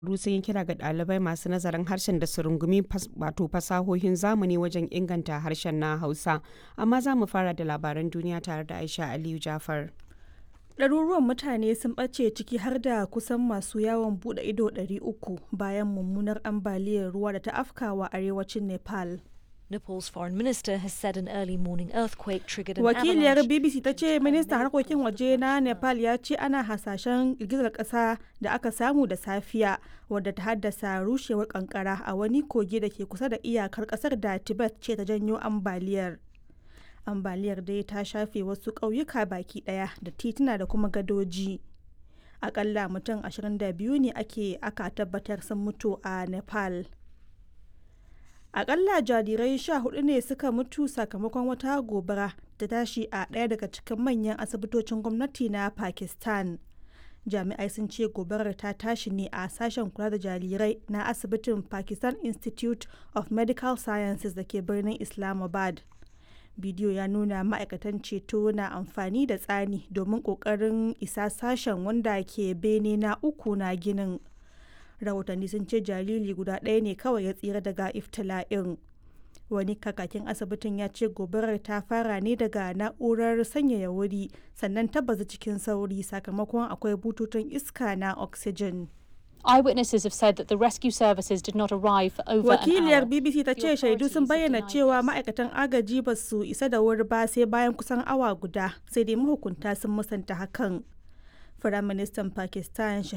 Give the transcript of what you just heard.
ƙwararru sun yi kira ga ɗalibai masu nazarin harshen da su rungumi wato fasahohin zamani wajen inganta harshen na Hausa. Amma za mu fara da labaran duniya tare da Aisha Aliyu Jafar. Ɗaruruwan mutane sun ɓace ciki har da kusan masu yawon buɗe ido 300 bayan mummunar ambaliyar ruwa da ta afkawa arewacin Nepal. Nepal's foreign minister has said an early morning earthquake triggered an Wakiliyar avalanche. BBC ta ce ministan harkokin waje na Nepal ya ce ana hasashen girgizar ƙasa da aka samu da safiya wadda ta haddasa rushewar kankara a wani kogi da ke kusa da iyakar ƙasar da Tibet ce ta janyo ambaliyar. Ambaliyar dai ta shafe wasu ƙauyuka baki ɗaya da tituna da kuma gadoji. Akalla mutum 22 ne ake aka tabbatar sun mutu a Nepal. akalla jarirai sha hudu ne suka mutu sakamakon wata gobara ta tashi a ɗaya daga cikin manyan asibitocin gwamnati na pakistan jami'ai sun ce gobarar ta tashi ne a sashen kula da jarirai na asibitin pakistan institute of medical sciences da ke birnin islamabad bidiyo ya nuna ma'aikatan ceto na amfani da tsani domin ƙoƙarin isa sashen wanda ke bene na uku na ginin rahotanni sun ce jariri guda ɗaya ne kawai ya tsira daga iftila'in wani kakakin asibitin ya ce gobarar ta fara ne daga na'urar sanyaya wuri sannan ta bazu cikin sauri sakamakon akwai bututun iska na oxygen Eyewitnesses have said that the rescue services did not arrive for over an wakiliyar hour. bbc ta ce shaidu sun bayyana cewa ma'aikatan agaji ba su isa da wuri ba sai bayan kusan awa guda sai dai mahukunta sun musanta hakan Firaministan Pakistan